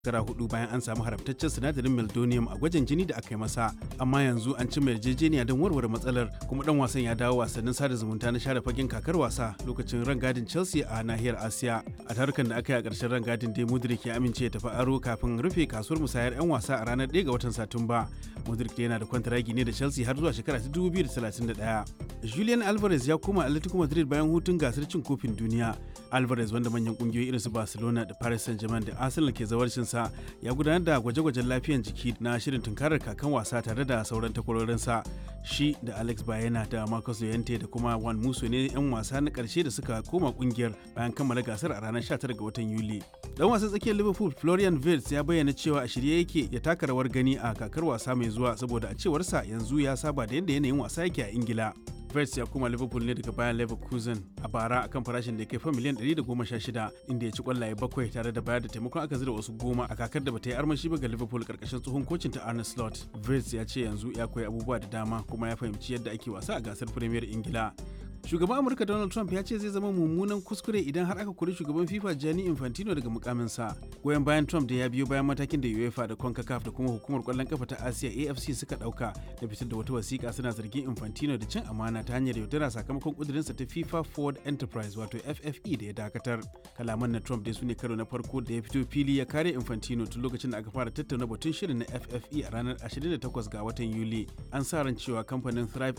shekara hudu bayan an samu haramtaccen sinadarin meldonium a gwajin jini da aka yi masa amma yanzu an cimma yarjejeniya don warware matsalar kuma dan wasan ya dawo wasannin sada zumunta na share fagen kakar wasa lokacin rangadin chelsea a nahiyar asiya a tarukan da aka yi a ƙarshen rangadin dai mudrik ya amince ya tafi aro kafin rufe kasuwar musayar 'yan wasa a ranar 1 ga watan satumba mudrik yana da kwantaragi ne da chelsea har zuwa shekara ta 2031 julian alvarez ya koma atletico madrid bayan hutun gasar cin kofin duniya alvarez wanda manyan kungiyoyi irin su barcelona da paris saint-germain da arsenal ke zawarcinsa ya gudanar da gwaje-gwajen lafiyan jiki na shirin tunkarar kakan wasa tare da sauran takwarorinsa shi da alex bayena da marcus llorente da kuma wan muso ne 'yan wasa na karshe da suka koma kungiyar bayan kammala gasar a ranar 19 ga watan yuli dan wasan tsakiyar liverpool florian wirtz ya bayyana cewa a shirye yake ya taka rawar gani a kakar wasa mai zuwa saboda a cewarsa yanzu ya saba da yadda yanayin wasa yake a ingila Vets ya koma Liverpool ne daga bayan Leverkusen a bara akan farashin da ya kai fa miliyan 116 inda ya ci kwallaye bakwai tare da bayar da taimakon aka zira wasu goma a kakar da bata yi armashi ba ga Liverpool karkashin tsohon kocin ta Arne Slot. Vets ya ce yanzu ya koyi abubuwa da dama kuma ya fahimci yadda ake wasa a gasar Premier Ingila. Shugaban Amurka Donald Trump ya ce zai zama mummunan kuskure idan har aka kori shugaban FIFA Gianni Infantino daga mukaminsa. Goyon bayan Trump da ya biyo bayan matakin da UEFA da CONCACAF da kuma hukumar kwallon kafa ta Asiya AFC suka dauka da fitar da wata wasiƙa suna zargin Infantino da cin amana ta hanyar yaudara sakamakon kudurinsa ta FIFA Forward Enterprise wato FFE da ya dakatar. Kalaman na Trump dai su ne karo na farko da ya fito fili ya kare Infantino tun lokacin da aka fara tattauna batun shirin na FFE a ranar 28 ga watan Yuli. An sa ran cewa kamfanin Thrive